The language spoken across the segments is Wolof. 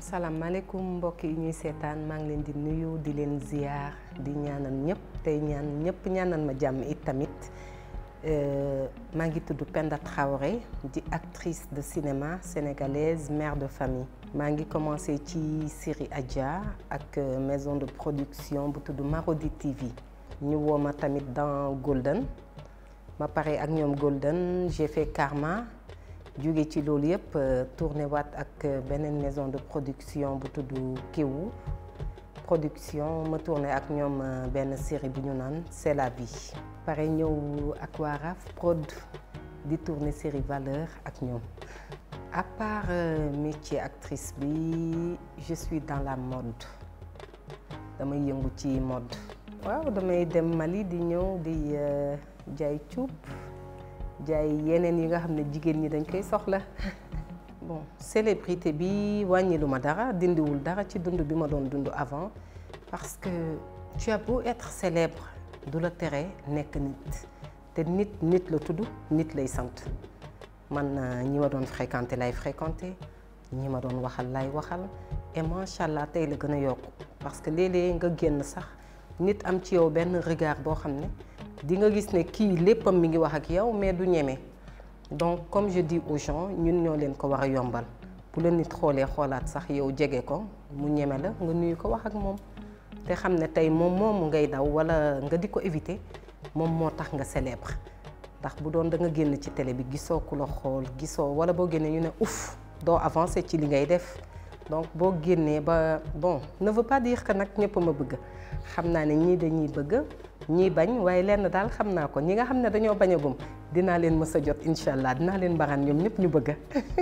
salaamaaleykum mbokk yi ñuy seetaan maa ngi leen di nuyu di leen ziar di ñaanal ñëpp tey ñaan ñëpp ñaanal ma jàmm it tamit maa ngi tudd Penda Traoré di actrice de cinéma sénégalaise mère de famille. maa ngi commencé ci série Adja ak maison de production bu tudd Marodi TV ñu woo ma tamit dans Golden ma pare ak ñoom Golden j'ai fait Karma. jóge ci loolu yëpp tourné waat ak beneen maison de production bu tudd Kéwu production ma tourné ak ñoom benn série bu ñu naan c'est la vie pare ñëw ak waa RAF prod di tourné série valeur ak ñoom à part métier actrice bi je suis dans la mode damay yëngu ci mode waaw damay dem Mali di ñëw di jaay cuub jaay yeneen yi nga xam ne jigéen ñi dañ koy soxla bon célébrité bi wàññilu ma dara dindiwul dara ci dund bi ma doon dund avant parce que tu as beau être célèbre du la tere nekk nit te nit nit la tudd nit lay sant man ñi ma doon fréquenté lay fréquenté ñi ma doon waxal lay waxal et macha allah tey la gën a yokku parce que léeg-léeg nga génn sax nit am ci yow benn regard boo xam ne di nga gis ne kii léppam mi ngi wax ak yow mais du ñeme donc comme je dis aux gens ñun ñoo leen ko war a yombal bu leen nit xoolee xoolaat sax yow jege ko mu ñeme la nga nuyu ko wax ak moom te xam ne tey moom moomu ngay daw walla nga di ko éviter moom moo tax nga célèbre ndax bu doon da nga génn ci télé bi gisoo ku la xool gisoo walla boo génnee ñu ne ouf doo avancer ci li ngay def donc boo génnee ba bon ne veut pas dire que nag ñëpp ma bëgg xam naa ne ñii dañuy bëgg ñii bañ waaye lenn daal xam naa ko ñi nga xam ne dañoo bañ a gum dinaa leen mës a jot incha allah dinaa leen mbaraan ñoom ñëpp ñu bëgg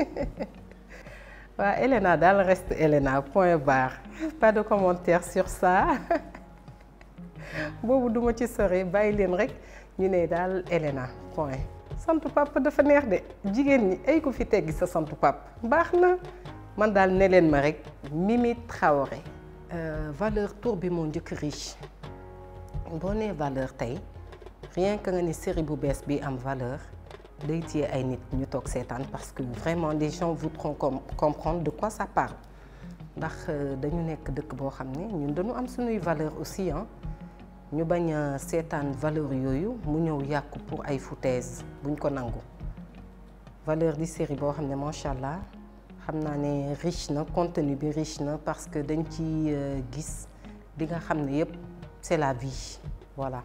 waaw Elena daal reste Elena point barre pas de commentaire sur ça boobu duma ci sore bàyyi leen rek ñu ne daal Elena point santu papa dafa neex de jigéen ñi ay ko fi teggi sa santu papa baax na man daal ne leen ma rek Mimi Traoré valeur tour bi moo njëkk riche boo nee valeur tey rien que nga ni série bu bees bi am valeur day téye ay nit ñu toog seetaan parce que vraiment les gens voudront comprendre de quoi ça parle ndax dañu nekk dëkk boo xam ne ñun dañu am suñuy valeur aussi ah ñu bañ a seetaan valeur yooyu mu ñëw yàqu pour ay foutaise buñ ko nangu valeur di série boo xam ne macha allah xam naa ne riche na contenu bi riche na parce que dañ ci gis di nga xam ne yépp c'est la vie voilà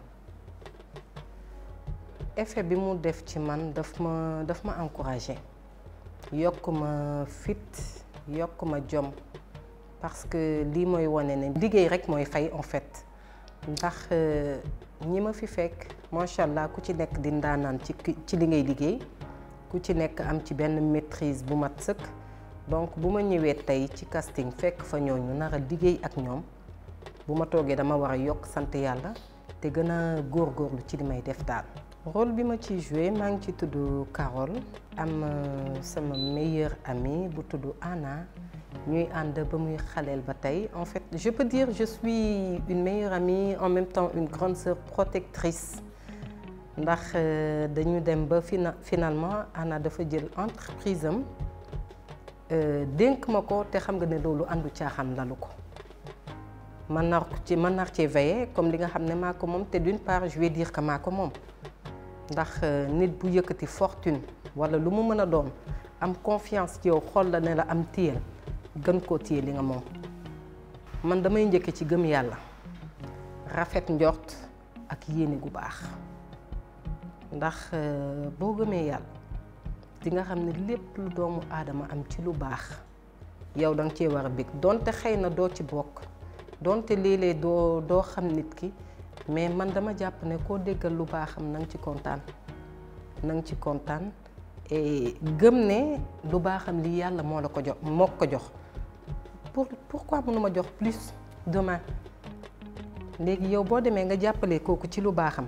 effet bi mu def ci man daf ma daf ma encouragé yokk ma fit yokk ma jom parce que lii mooy wane ne liggéey rek mooy fay en fait ndax ñi ma fi fekk macha allah ku ci nekk di ndaanaan ci ci li ngay liggéey ku ci nekk am ci benn maîtrise bu mat sëkk donc bu ma ñëwee tey ci casting fekk fa ñooñu nar a liggéey ak ñoom bu ma toogee dama war a yokk sant yàlla te gën a góorgóorlu ci li may def daal. rôle bi ma ciy joué maa ngi ci tudd Carole am sama meilleure amie bu tudd Anna ñuy ànd ba muy xaleel ba tey en fait je peux dire je suis une meilleure amie en même temps une grande sœur protectrice ndax dañu dem ba fina finalement Anna dafa jël entreprise am dénk ma ko te xam nga ne loolu àndu caaxaan lalu ko. man nar ci man nar cee veiller comme li nga xam ne maa ko moom te d'une part je vais dire que maa ko moom ndax nit bu yëkkati fortune walla lu mu mën a doon am confiance ci yow xool la ne la am téyel gën koo téye li nga moom man damay njëkke ci gëm yàlla rafet njort ak yéene gu baax ndax boo gëmee yàlla di nga xam ne lépp lu doomu aadama am ci lu baax yow danga cee war a bég donte xëy na doo ci bokk donte léeg-léeg doo doo xam nit ki mais man dama jàpp ne koo déggal lu baaxam na nga ci kontaan na nga ci kontaan et gëm ne lu baaxam li yàlla moo la ko jox moo ko jox pour pourquoi mënuma jox plus demain léegi yow boo demee nga jàppale kooku ci lu baaxam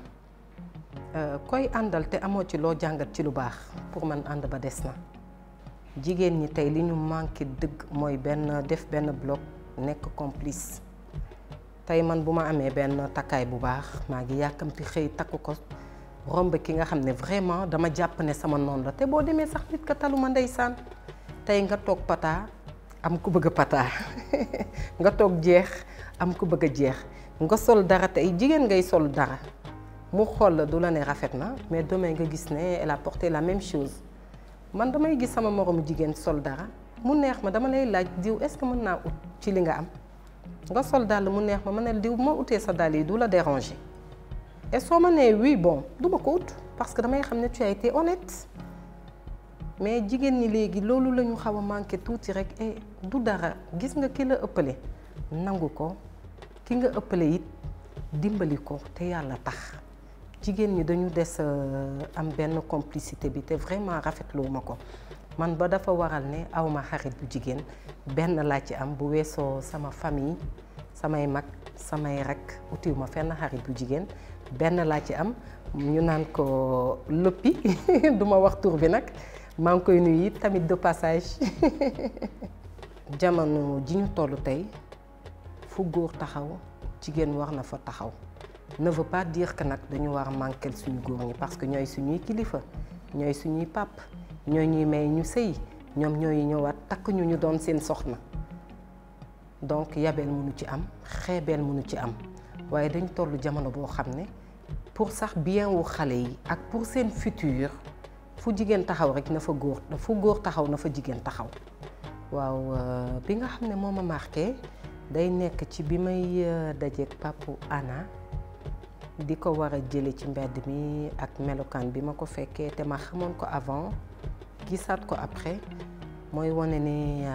koy àndal te amoo ci loo jàngat ci lu baax pour man ànd ba des na jigéen ñi tey li ñu manqué dëgg mooy benn def benn bloc nekk complice tey man bu ma amee benn takkaay bu baax maa ngi yàkkamti xëy takk ko romb ki nga xam ne vraiment dama jàpp ne sama noonu la te boo demee sax nit ka taluma ndeysaan tey nga toog pata am ku bëgg a pataa nga toog jeex am ku bëgg a jeex nga sol dara tey jigéen ngay sol dara mu xool la du la ne rafet na mais demain nga gis ne elle a porté la même chose man damay gis sama moromu jigéen sol dara mu neex ma dama lay laaj diw est-ce que mën naa ut ci li nga am nga sol dàll mu neex ma ma ne diw ma utee sa dàll yi du la déranger et soo ma nee oui bon du ma ko ut parce que damay xam ne tu as été honnête mais jigéen ñi léegi loolu la ñu xaw a manqué tuuti rek et du dara gis nga ki la ëppale nangu ko ki nga ëppale it dimbali ko te yàlla tax jigéen ñi dañu des am benn complicité bi te vraiment rafetlu ma ko man ba dafa waral ne awma xarit bu jigéen benn laa ci am bu weesoo sama famille samay mag samay rek utiw ma fenn xarit bu jigéen benn laa ci am ñu naan ko loppi du ma wax tur bi nag maa ngi koy nuyu it tamit de passage jamono ji ñu toll tey fu góor taxaw jigéen war na fa taxaw ne veut pas dire que nag dañu war a manquer suñu góor ñi parce que ñooy suñuy kilifa ñooy suñuy pap ñooy ñuy may ñu sëy ñoom ñooy ñëwaat takk ñu ñu doon seen soxna donc yabeel mënu ci am xeebeel mënu ci am waaye dañ toll jamono boo xam ne pour sax bien wu xale yi ak pour seen futur fu jigéen taxaw rek na fa góor fu góor taxaw na fa jigéen taxaw waaw bi nga xam ne moo ma marqué day nekk ci bi may dajeek papu Anna di ko war a jële ci mbedd mi ak melokaan bi ma ko fekkee te ma xamoon ko avant gisaat ko après mooy wane ne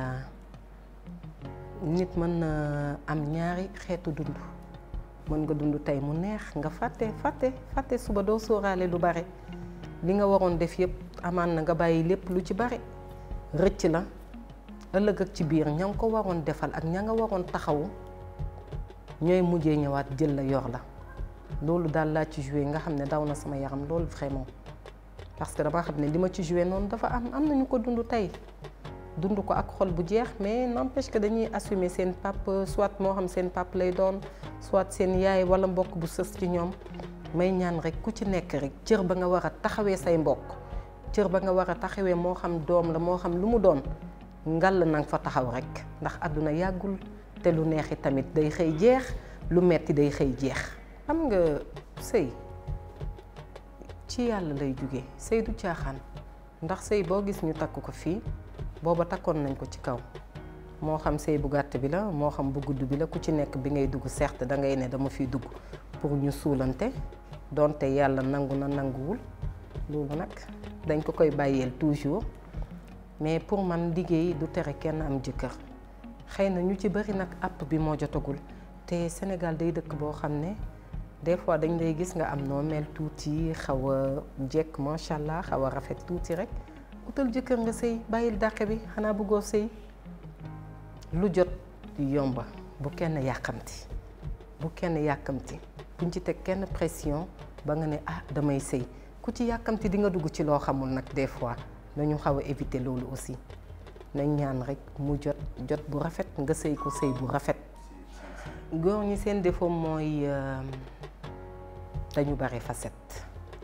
nit mën na am ñaari xeetu dund mën nga dund tey mu neex nga fàtte fàtte fàtte suba doo sóoraale lu bare li nga waroon def yëpp amaan na nga bàyyi lépp lu ci bare rëcc la ëllëg ak ci biir ña nga ko waroon defal ak ña nga waroon taxawu ñooy mujjee ñëwaat jël la yor la loolu daal laa ci joué nga xam ne daw na sama yaram loolu vraiment parce que dama xam ne li ma ci joué noonu dafa am am nañu ko dund tey dund ko ak xol bu jeex mais n'empêche que dañuy assumer seen pap soit moo xam seen pap lay doon soit seen yaay wala mbokk bu sës ci ñoom may ñaan rek ku ci nekk rek cër ba nga war a taxawee say mbokk cër ba nga war a taxawee moo xam doom la moo xam lu mu doon ngal na nga fa taxaw rek ndax àdduna yàggul te lu neexi tamit day xëy jeex lu metti day xëy jeex xam nga sëy ci yàlla lay jóge sëy du caaxaan ndax sëy boo gis ñu takk ko fii booba takkoon nañ ko ci kaw moo xam sëy bu gàtt bi la moo xam bu gudd bi la ku ci nekk bi ngay dugg certes da ngay ne dama fiy dugg pour ñu suulante donte yàlla nangu na nanguwul loolu nag dañ ko koy bàyyeel toujours mais pour man liggéey du tere kenn am jëkkër xëy na ñu ci bari nag àpp bi moo jotagul te Sénégal day dëkk boo xam ne des fois dañ lay gis nga am noo mel tuuti xaw a jekk macha allah xaw a rafet tuuti rek utal jëkkër nga sëy bàyyil dàqe bi xanaa bëggoo sëy lu jot yomba bu kenn yàkkamti bu kenn yàkkamti buñ ci teg kenn pression ba nga ne ah damay sëy ku ci yàkkamti di nga dugg ci loo xamul nag des fois nañu xaw a éviter loolu aussi nañ ñaan rek mu jot jot bu rafet nga sëy ko sëy bu rafet góor ñi seen défaut mooy dañu bare facette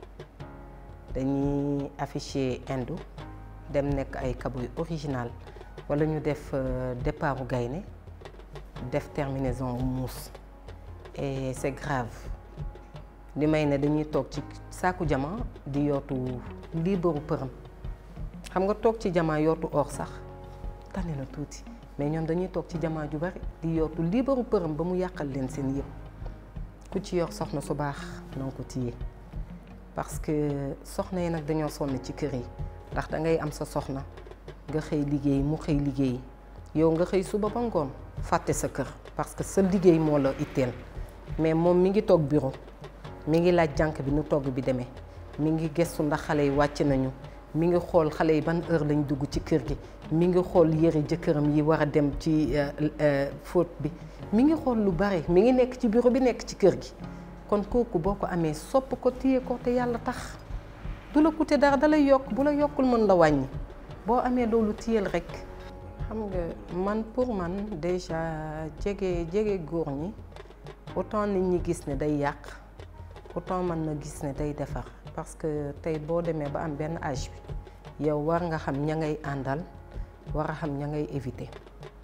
dañuy afficher indu dem nekk ay kaboy original wala ñu def départu gaynde def terminaison muus et c'est grave li may ne dañuy toog ci saaku jama di yootu liibaru përëm xam nga toog ci jama yootu or sax tane na tuuti mais ñoom dañuy toog ci jama ju bari di yootu liibaru përëm ba mu yàqal leen seen yëpp ku ci yor soxna su baax na nga ko téye parce que soxna yi nag dañoo sonn ci kër yi ndax da ngay am sa soxna nga xëy liggéey mu xëy liggéey yow nga xëy suba ba ngoon fàtte sa kër parce que sa liggéey moo la itteel mais moom mi ngi toog bureau mi ngi laaj jànk bi nu togg bi demee mi ngi gëstu ndax xale yi wàcc nañu mi ngi xool xale yi ban heure lañ dugg ci kër gi mi ngi xool yëre jëkkëram yi war a dem ci fóot bi mi ngi xool lu bare mi ngi nekk ci bureau bi nekk ci kër gi kon kooku boo ko amee sopp ko téye ko te yàlla tax du la coûter dara da lay yokk bu la yokkul mën la wàññi boo amee loolu téyel rek xam nga man pour man déjà jege jege góor ñi autant nit ñi gis ne day yàq autant man na gis ne day defar parce que tey boo demee ba am benn âge bi yow war nga xam ña ngay àndal war a xam ña ngay éviter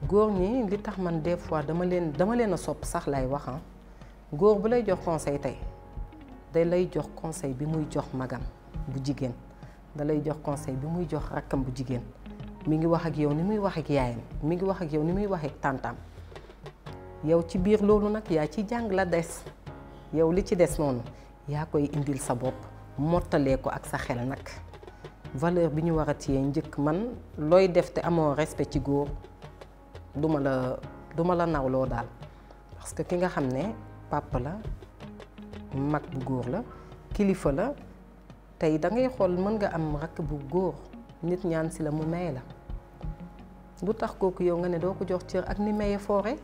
góor ñi li tax man des fois dama leen dama leen a sopp sax lay wax ah góor bu lay jox conseil tey day lay jox conseil bi muy jox magam bu jigéen da lay jox conseil bi muy jox rakkam bu jigéen mi ngi wax ak yow ni muy wax ak yaayam mi ngi wax ak yow ni muy wax ak tàntaam yow ci biir loolu nag yaa ci jàng la des yow li ci des noonu yaa koy indil sa bopp mottalee ko ak sa xel nag valeur bi ñu war a téye njëkk man looy def te amoo respect ci góor duma la duma la nawloo daal parce que ki nga xam ne papa la mag bu góor la kilifa la tey da ngay xool mën nga am rakk bu góor nit ñaan si la mu may la lu tax kooku yow nga ne doo ko jox cër ak ni maye foore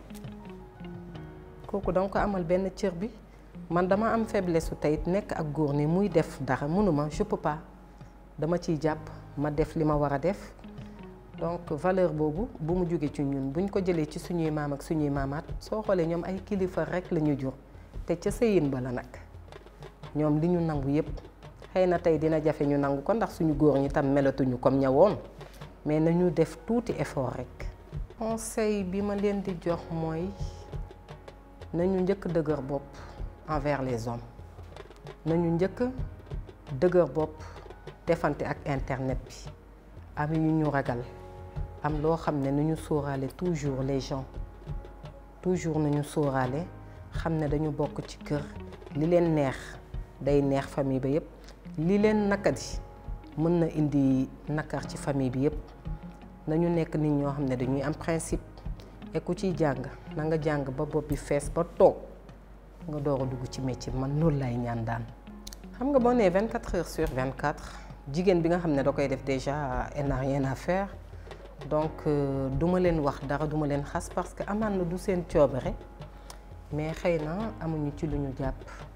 kooku danga ko amal benn cër bi man dama am faiblesse su tey nekk ak góor ni muy def dara mënuma je peux pas dama ciy jàpp ma def li ma war a def donc valeur boobu bu mu jógee ci ñun buñ ko jëlee ci suñuy maam ak suñuy maamaat soo xoolee ñoom ay kilifa rek la ñu jur te ca sëyin ba la nag ñoom li ñu nangu yépp xëy na tey dina jafe ñu nangu ko ndax suñu góor ñi tam melatuñu comme ña woon mais nañu def tuuti effort rek. conseil bi ma leen di jox mooy nañu njëkk dëgër bopp envers les hommes nañu njëkk dëgër bopp defante ak internet bi am yu ñu ragal am loo xam ne nañu sóoraale toujours les gens toujours nañu sóoraale xam ne dañu bokk ci kër li leen neex day neex famille ba yépp li leen nakadi mën na indi nakar ci famille bi yépp nañu nekk nit ñoo xam ne dañuy am principe et ku ciy jàng na nga jàng ba bopp bi fees ba toog nga door a dugg ci métier man loolu lay ñaan daan xam nga boo nee 24 heures sur 24 jigéen bi nga xam ne da koy def déjà elle n'a rien à faire donc duma leen wax dara duma leen xas parce que amaan na du seen coobare mais xëy na amuñu ci lu ñu jàpp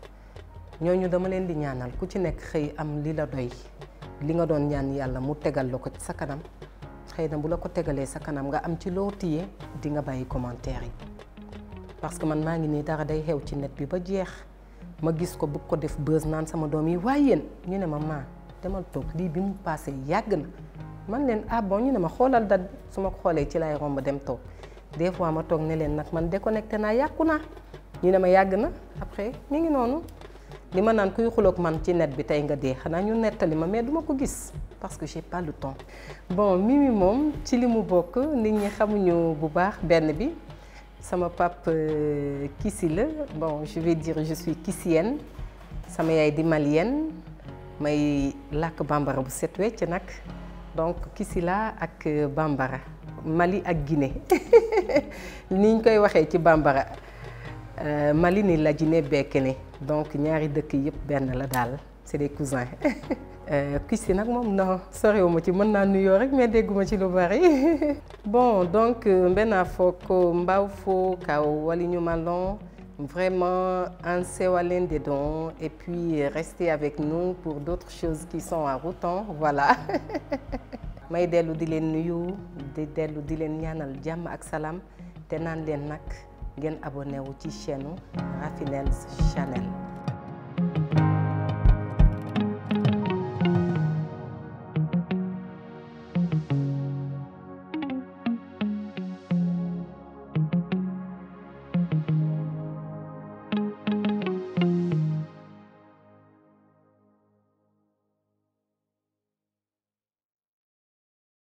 ñooñu dama leen di ñaanal ku ci nekk xëy am li la doy li nga doon ñaan yàlla mu tegal la ko ci sa kanam xëy na bu la ko tegalee sa kanam nga am ci loo téye di nga bàyyi commentaire yi parce que man maa ngi nii dara day xew ci net bi ba jeex ma gis ko bëgg ko def buzz naan sama doom yi waaye yéen ñu ne ma maa demal toog lii bi mu passé yàgg na man leen ah bon ñu ne ma xoolal dat su ma ko xoolee ci lay romb dem toog des fois ma toog ne leen nag man déconnecté naa yàqu naa ñu ne ma yàgg na après mi ngi noonu li ma naan kuy xuloog man ci net bi tey nga dee xanaa ñu nettali ma mais duma ko gis parce que j'ai pas le temps bon Mimi moom ci li mu bokk nit ñi xamuñu bu baax benn bi sama pap Kissi la bon je vais dire je suis kissienne sama yaay di malienne may làkk bambara bu set wecc nag donc Kissi la ak bambara Mali ak Guinée ni ñu koy waxee ci bambara Mali ni la Guinée bekkene donc ñaari dëkk yëpp benn la daal c'est des cousins Kissi nag moom non sorewuma ci mën naa nuyoo rek mais dégguma ci lu bari bon donc mbena foko mbaw fo kaw waliñu malon vraiment en sewalen des dons et puis restez avec nous pour d'autres choses qui sont en route voilà may dellu di leen nuyu di dellu di leen ñaanal jàmm ak salaam te naan leen nag ngeen abonné wu ci chaîne Rafinel Channel